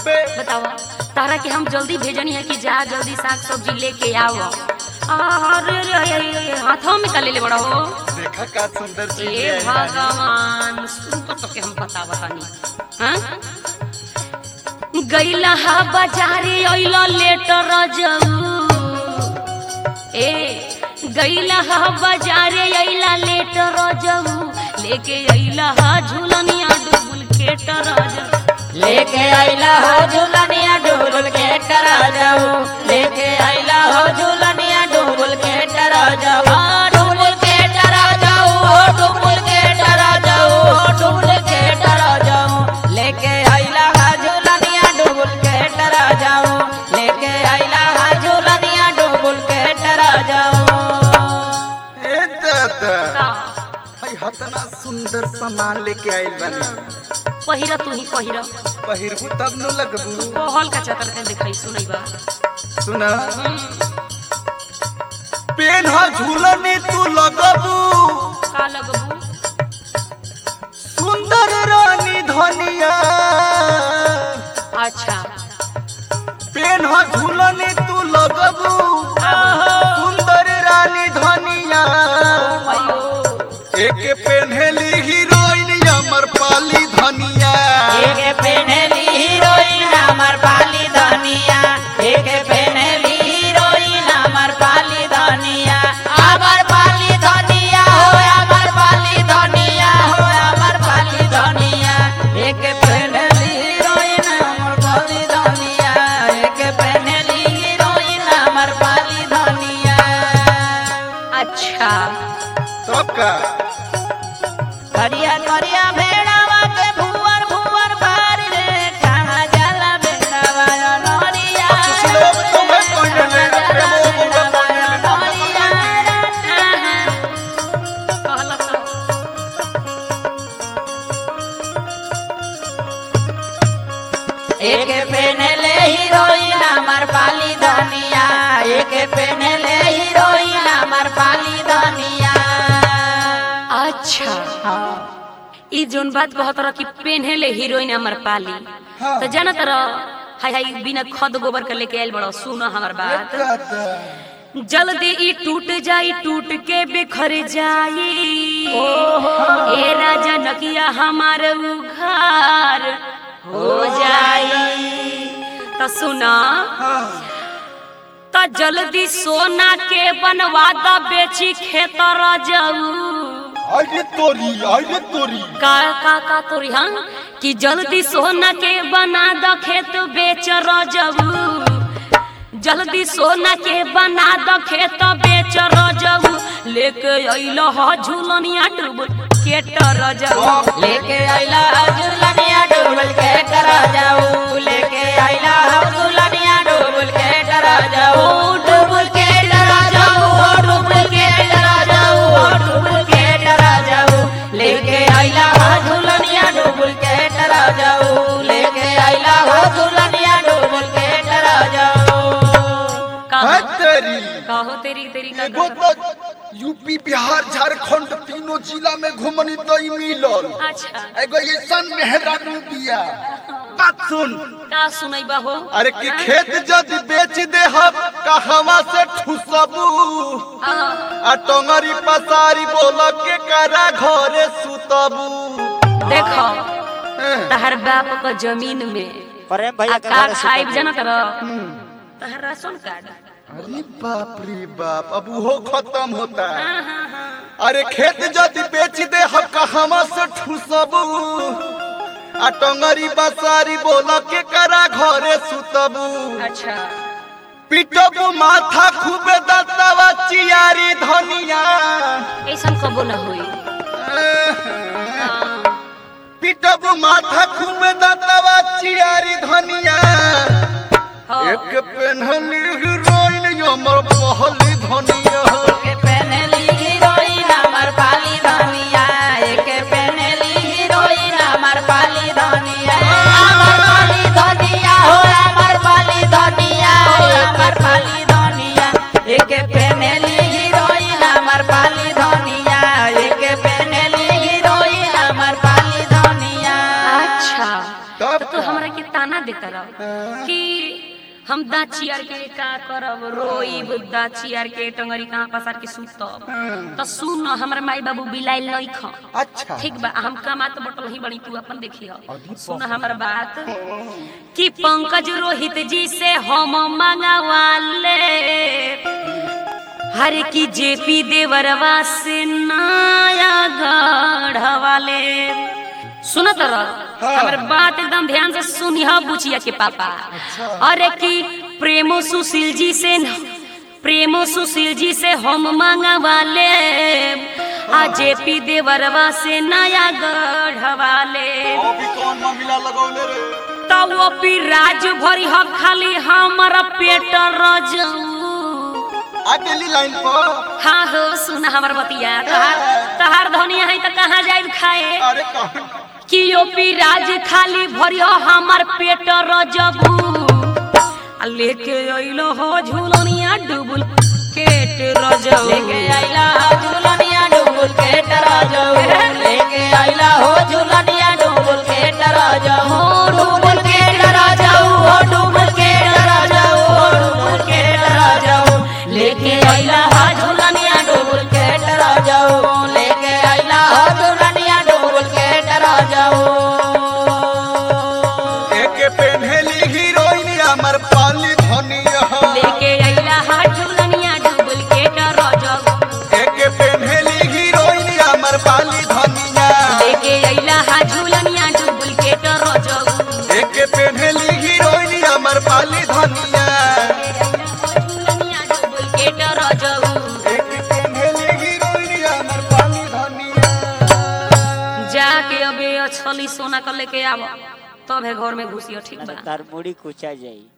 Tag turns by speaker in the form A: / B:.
A: बे
B: बताओ तारा के हम जल्दी भेजनी है कि जा जल्दी साग सब्जी लेके आओ अरे रे, रे, रे, हाथों में का ले ले बड़ा हो
A: देखा का सुंदर चीज
B: ए
A: है यार।
B: भगवान सुन तो के हम बता बतानी हाँ गैला हा बाजारे अइला लेटर जाऊ ए गैला हा बाजारे अइला लेटर जाऊ लेके अइला हा झूलनिया डुबुल के टर जाऊ
C: लेके आइला हो झूलनिया डुबुल के टरा जाऊ लेके आइला हो झूलनिया डुबुल के टरा जाऊ हाँ, डुबुल के टरा जाऊ हो डुबुल के टरा जाऊ हो डुबुल के टरा जाऊ लेके आइला हो झूलनिया डुबुल के टरा जाऊ लेके आइला हो झूलनिया डुबुल के टरा जाऊ
A: ए दादा
B: का
A: भाई हतना सुंदर सामान लेके आइल बानी
B: पहिरा तू ही पहिरा
A: पहिरबू तब न लगबू
B: कहल का चतर के दिखाई सुनई बा
A: सुना पेन हा झूलने तू लगबू
B: का लगबू
A: सुंदर रानी धनिया
B: अच्छा
A: पेन हा झूलने तू लगबू सुंदर रानी धनिया
B: अयो
A: एक पेन्हेली हीरोइन अमर पाली धनिया
C: एक पेनली हीरोइन हमर पाली धनिया एक पेनली हीरोइन हमर पाली धनिया हमर पाली धनिया हो हमर पाली धनिया हो हमर पाली धनिया एक पेनली हीरोइन हमर पाली धनिया एक पेनली हीरोइन हमर पाली धनिया
B: अच्छा
A: तब का
C: करिया करिया भेड़ावा के भुवर भुवर भार रे कहाँ जाला भेड़ावा नरिया
A: लोग तुम्हें कहने लगे, प्रेमो मुझे कहने लगे।
B: हाँ, हाँ। कहला तो।
C: एक पेनले हीरोइन हमर पाली धनिया एक पेनले हीरोइन हमर पाली धनिया
B: अच्छा ई जोन बात कहत रह कि पेन्हेले हीरोइन हमर पाली
A: हाँ।
B: तो जानत रह हाय हाय बिना खद गोबर के लेके आइल बड़ो सुनो हमर बात जल्दी ई टूट जाई टूट के बिखर जाई ए राजा नकिया हमार उघार हो जाई तो सुना तो जल्दी सोना के बनवा द बेची खेत जाऊ
A: आइए तोरी आइए तोरी
B: का का का तोरी हाँ कि जल्दी सोना के बना द खेत बेच रजबू जल्दी सोना के बना द खेत बेच रजबू लेके अइल ह झूलनिया डूब के रजबू
C: लेके आइला झुलनिया डुबल के डरा जाऊ लेके आइला झुलनिया डुबल के डरा जाऊ डुबल के डरा जाऊ डुबल के डरा जाऊ डुबल के डरा जाऊ लेके आइला झुलनिया डुबल के डरा जाऊ लेके आइला झुलनिया डुबल के डरा जाऊ
A: है
B: कहो
A: तेरी
B: कहो तेरी तेरी का
A: एगो तो यूपी बिहार झारखंड तीनों जिला में घुमनी तो ही मिलल
B: अच्छा
A: एगो ऐसन मेहरानू बिया बात सुन
B: का सुनैबा हो
A: अरे कि खेत जदि बेच दे हम कहवा से ठुसबू
B: हाँ।
A: आ टंगरी पसारी बोल के करा घरे सुतबू
B: देखो
A: एह,
B: तहर बाप का जमीन में
D: प्रेम भैया
B: आ
D: के
B: का
D: घरे से
B: खाइब जानत रह तहर राशन कार्ड
A: अरे बाप रे बाप अब वो खत्म होता है
B: हाँ, हाँ, हाँ।
A: अरे खेत जदि बेच दे हम कहवा से ठुसबू आ टंगरी बसारी बोल के करा घरे सुतबू
B: अच्छा
A: पिटबू माथा खूबे दतवा चियारी धनिया
B: ऐसन कबो न होई हाँ।
A: पिटबू माथा खूबे दतवा चियारी धनिया
B: हाँ।
A: एक पेन्हली हीरोइन हमर पहली धनिया
C: एक पेनली हीरोइन हमर पाली धनिया एक पेनली हीरोइन हमर पाली धनिया हमर पाली धनिया हो हमर पाली धनिया हो हमर पाली धनिया एक पेनली हीरोइन हमर पाली धनिया एक पेनली हीरोइन हमर पाली धनिया
B: अच्छा
A: तब
B: तो तू हमरा के ताना देता तरह कि हम दाचियार के का करब रोइब दाचियार के टंगरी कहाँ पसार के सुतब तो सुन हमर माई बाबू बिलाइल नहीं खा
A: अच्छा
B: ठीक बा हम कमात बटल ही बनी तू अपन देखी सुन हमर बात कि पंकज रोहित जी से हम मंगवाले हर की जेपी देवरवा से नया गढ़वाले सुनत रह हमर बात एकदम ध्यान से सुनिह बुचिया के पापा अरे कि प्रेमो सुशील जी से न- प्रेमो सुशील जी से हम मंगवाले आ जेपी देवरवा से नया गढ़वाले
A: अभी कौन मामला लगौले रे
B: तब वो पी राज भरी ह खाली हमारा पेट रजऊ
A: आ गेली लाइन पर
B: हाँ हो सुन हमर बतिया तहार तहार धनिया है त कहाँ जाइब खाए
A: अरे कौन
B: कि यो पी राज खाली भरियो हमर पेट रजबू आ लेके अइलो हो झूलनिया डुबुल केट रजऊ
C: लेके आइला झूलनिया डुबुल के डरा जाऊ लेके आइला हो झूलनिया डुबुल के डरा जाऊ हो डुबुल के डरा जाऊ हो डुबुल के डरा जाऊ हो डुबुल के डरा जाऊ लेके आइला हो झूलनिया डुबुल के डरा जाऊ लेके आइला हो झूलनिया डुबुल के डरा जाऊ
A: एक पेन्हली हीरोइन हमर पाली धनिया
B: लेके अइला हा झूलनिया डुबुल केट रजऊ
A: एक पेन्हली हीरोइन हमर पाली धनिया
B: लेके अइला हा झूलनिया डुबुल केट रजऊ
A: एक पेन्हली हीरोइन हमर पाली धनिया
B: झूलनिया डुबुल केट रजऊ
A: एक पेन्हली हीरोइन हमर पाली धनिया
B: जाके अबे अछली सोना कर लेके आव तब है घर में घुसियो ठीक बा
C: तार मुड़ी कुचा जाई